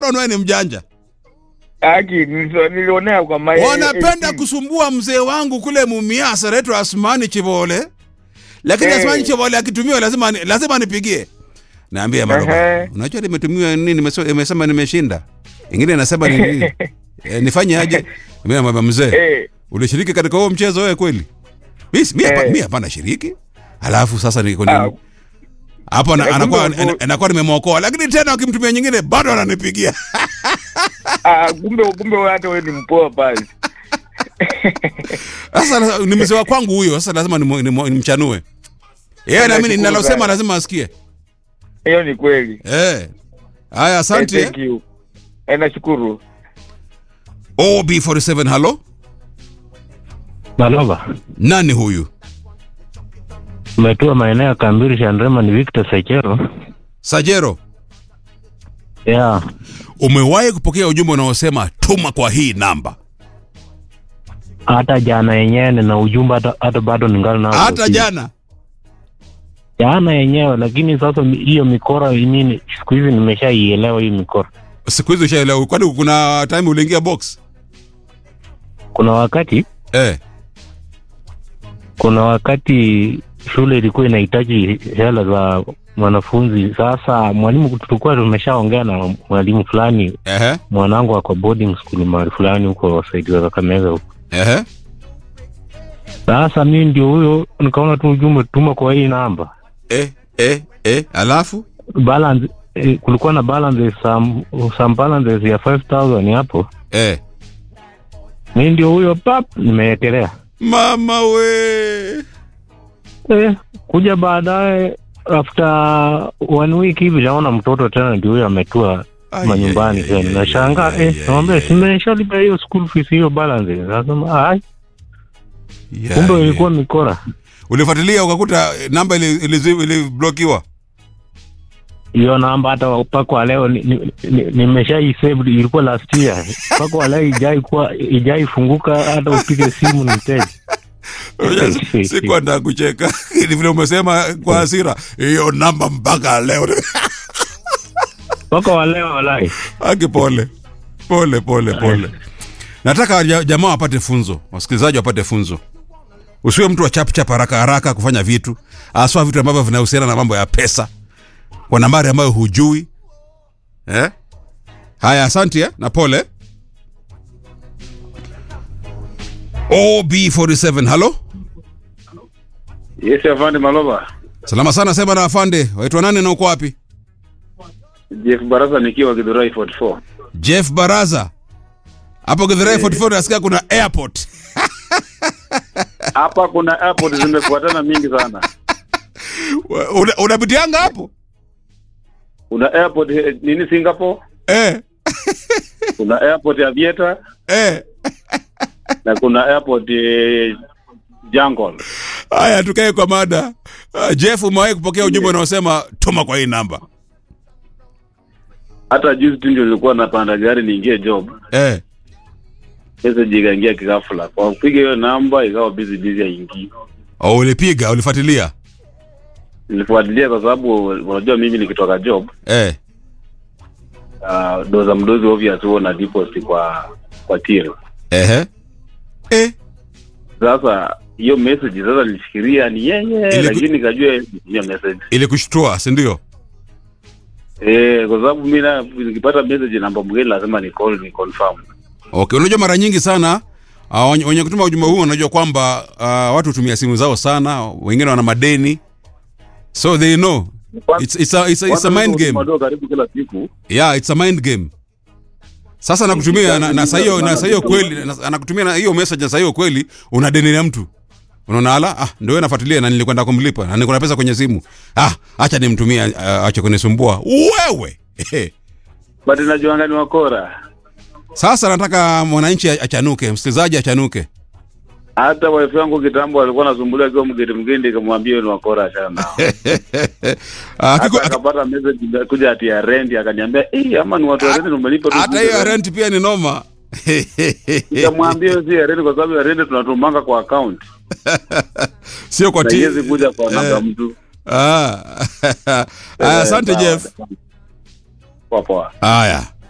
wewe ni mjanja. Aki niliso- nilionea kwa mai. Wanapenda kusumbua mzee wangu kule Mumias anaitwa Asmani Chibole. Lakini Eh. Asmani Chibole akitumiwa lazima ni- lazima nipigie. Naambia Maroba. Ehe. Unajua nimetumiwa nini nimeso- imesema nimeshinda. Ingine nasema ni nini? e, nifanye aje? Mimi namwambia mzee. Eh, Ulishiriki katika huo mchezo wewe kweli? Mimi mimi hapa- Eh. mimi hapana shiriki. Alafu sasa niko Ah. nini? Hapo na- Eh, anakuwa kumbe- ana- anakuwa nimemwokoa lakini tena ukimtumia nyingine bado ananipigia. ah, kumbe kumbe wewe hata wewe ni mpoa basi. Sasa ni mzee wa kwangu huyo, sasa lazima nimu- nimu- nimchanue. Yeye na mimi Nashukuru ninalosema sana. lazima asikie. Hiyo ni kweli. Eh. Haya, asante. Eh, thank you. Eh, nashukuru. OB47 halo. Malova, Nani huyu? umetua maeneo ya Kambiri Shandrema, ni Victor Sechero. Sajero, Yeah, umewahi kupokea ujumbe unaosema tuma kwa hii namba? hata jana yenyewe nina ujumbe, hata, hata bado ningali nao. Hata jana. jana yenyewe, lakini sasa mi- hiyo mikora mimi siku hizi nimeshaielewa hiyo mikora. Siku hizi ushaelewa. Kwani kuna time uliingia box? Kuna wakati Eh. kuna wakati shule ilikuwa inahitaji hela za mwanafunzi. Sasa mwalimu, tulikuwa tumeshaongea na mwalimu fulani, Ehe. mwanangu ako boarding school mahali fulani huko saidi za Kakamega huko. Ehe. Sasa mimi ndio huyo, nikaona tu ujumbe tuma kwa hii namba Eh, eh, eh, alafu balance eh, kulikuwa na balance some, some balances ya 5000 hapo. eh. Mimi ndio huyo pap, nimeekelea Mama we. eh, kuja baadaye after one week hivi naona mtoto tena ndio huyo ametua Ai, manyumbani ai, ai, tena, ai, nashangaa ai, eh, ai, naomba ai. simeshalipa hiyo school fees hiyo balance. Nasema ai, Ya, kumbe ya. ilikuwa mikora. Ulifuatilia ukakuta eh, namba ili- ili- iliblokiwa. hiyo namba hata mpaka wa leo nimesha ni, ni nimeshaisave, ilikuwa last year mpaka wa leo ijai kuwa ijai funguka, hata upige simu ni mteja. Sikuwa nataka kucheka. Ni vile umesema kwa hasira. Hiyo namba mpaka leo. mpaka wa leo walai. Aki pole. Pole pole pole. Nataka ja- jamaa wapate funzo, wasikilizaji wapate funzo. Usiwe mtu wa chap chap haraka haraka kufanya vitu, aswa vitu ambavyo vinahusiana na mambo ya pesa kwa nambari ambayo hujui. Eh? Haya, asante eh? na pole. OB47, halo? Yes, afande Malova. Salama sana, sema na afande. Waitwa nani na uko wapi? Jeff Baraza nikiwa Githurai 44. Jeff Baraza. Hapo Githurai 44 nasikia kuna airport. Hapa kuna airport zimefuatana mingi sana. Una- Unapitianga hapo? Kuna airport eh, nini Singapore, Eh, kuna airport ya Vieta eh. na kuna airport eh, Jungle. Haya, tukae kwa mada. Uh, Jeff, umewahi kupokea ujumbe unaosema tuma kwa hii namba? Hata juzi tu ndio nilikuwa napanda gari niingie job. Eh. Message ikaingia kigafla. Kwa kupiga hiyo namba ikawa busy busy haingii. Oh, ulipiga, ulifuatilia? Nilifuatilia kwa sababu unajua mimi nikitoka job Eh. uh, doza mdozi obvious huo na deposit kwa kwa till. Ehe. Eh. Sasa hiyo message sasa nilifikiria ni yeye, Iliku- lakini nikajua hiyo message Ilikushtua, si ndio? eh, kwa sababu mimi na nikipata message namba mgeni lazima ni call ni confirm. Okay, unajua mara nyingi sana uh, wenye wenye kutuma ujumbe huu wanajua kwamba uh, watu hutumia simu zao sana, wengine wana madeni. So they know. It's, it's, a, it's, a, it's a mind game. Madogo karibu kila siku. Yeah, it's a mind game. Sasa anakutumia na, na saa hiyo na saa hiyo kweli na- anakutumia na hiyo message na saa hiyo kweli una deni na mtu. Unaona ala, ah ndio wewe nafuatilia na nilikwenda kumlipa na niko na pesa kwenye simu. Ah, acha nimtumie uh, acha kunisumbua. Wewe. But najua ngani wakora. Sasa nataka mwananchi achanuke, msikilizaji achanuke. Hata wife yangu kitambo alikuwa anasumbulia akiwa mgeni mgeni, nikamwambia ni wakora achana nao. Ah, kiko- Hata akapata message kuja ati ya rent akaniambia, "Eh, ama ni watu wa rent umelipa tu." hata hiyo ya rent pia ni noma. Nikamwambia hiyo si ya rent kwa sababu ya rent tunatumanga kwa account. Sio kwa Na ti. iwezi kuja kwa namba ya Eh. mtu. Ah. Aya, asante Eh, sawa. Jeff. Poa poa. Haya.